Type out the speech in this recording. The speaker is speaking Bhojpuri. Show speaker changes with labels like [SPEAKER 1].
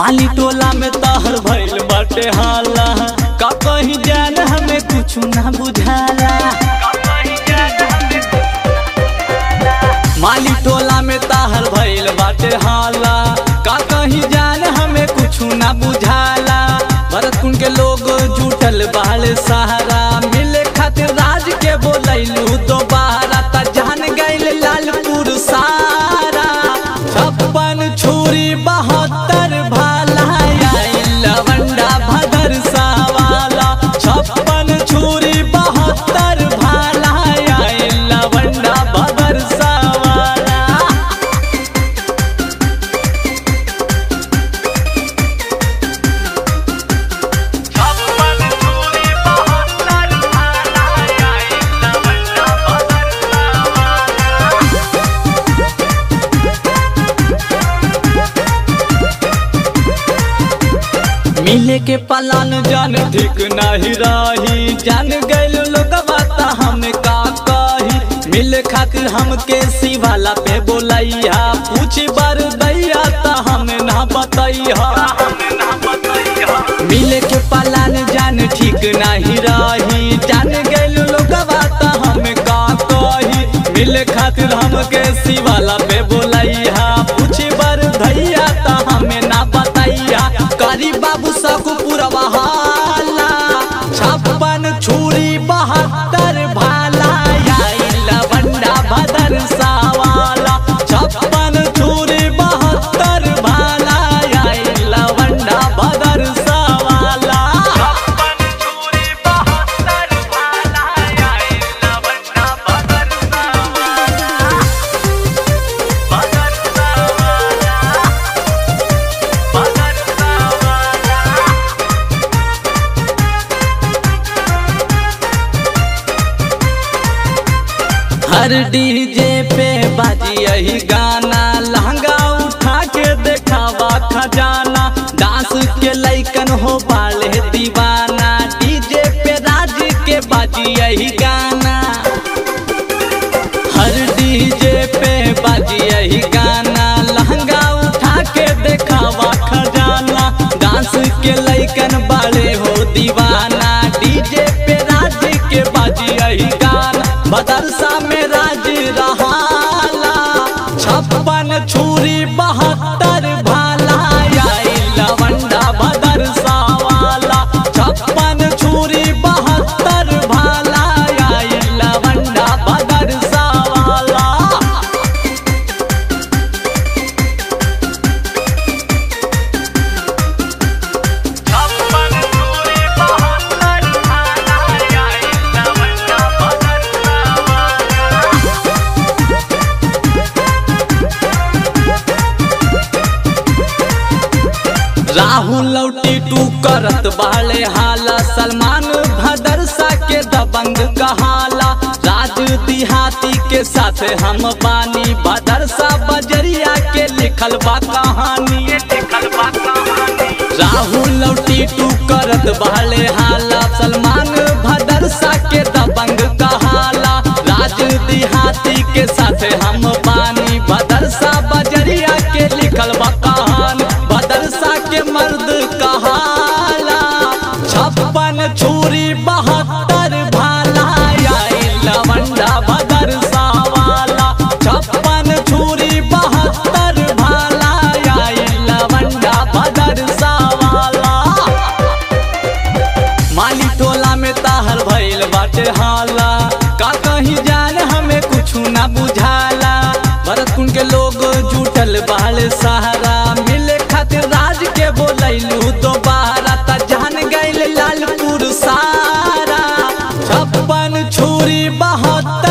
[SPEAKER 1] माली टोला में तहर भइल बाटे हाला का कहीं जान हमें कुछ ना बुझाला माली टोला में तहर भइल बाटे हाला का कहीं जान हमें कुछ ना बुझाला भरत कुंड के लोग जुटल बाल सहारा मिले खातिर राज के बोलैलू दोबारा त जान गइल लालपुर सारा छप्पन छुरी बहत्तर भाला आइल लवंडा भदर सावाला छप्पन छुरी बहत्तर भाला आइल लवंडा भदर सावाला मिले के पलान जान ठीक नहीं रही जान गइल लोग बात हम का कही मिले खातिर हमके शिवाला पे बोलैया पूछी बार दैया त हम ना बतैया मिले के पलान जान ठीक नहीं रही जान गइल लोग बात हम का कही मिले खातिर हमके शिवाला पे बोलैया पूछी बार दैया त हमें ना बतैया करी बाबू सकू पुरवा हाला छप्पन छुरी बहत्तर भाला आई लवंडा भदर सावाला छप्पन छुरी बहत्तर भाला आई लवंडा भदर सावाला हर डीजे पे बाजी यही गाना लहंगा उठा के देखावा खजाना डांस के लैकन हो बाले दीवाना डीजे पे राज के बाजी यही गाना हर डीजे पे बाजी यही गाना लहंगा उठा के देखावा खजाना डांस के लैकन बाले हो दीवाना डीजे पे राज के बाजी यही गाना बदरसा में राज रहाला छप्पन छुरी बहत्तर भाला आई लवंडा बदरसा वाला छप्पन छुरी बहत्तर भाला आई लवंडा बदरसा वाला राहुल लौटी टू करत बाले हाला सलमान भदरसा के दबंग कहाला राज दिहाती के साथ हम बानी भदरसा बजरिया के लिखल बा कहानी राहुल लौटी टू करत बाले हाला सलमान भदरसा के दबंग कहाला राज दिहाती के साथ हम बानी भदरसा बजरिया के लिखल बा कहानी भदरसा के मर्द कहाला छप्पन छुरी बहत्तर भाला आई लवंडा भदरसा वाला छप्पन छुरी बहत्तर भाला आई लवंडा भदरसा वाला माली टोला में ताहर भइल बाटे हाला का कहीं जान हमें कुछ ना बुझाला भरत कुंड के लोग जुटल बाल सहारा मिले खातिर राज के बोलैलू दोबारा त जान गइल लालपुर सारा छप्पन छुरी बहत्तर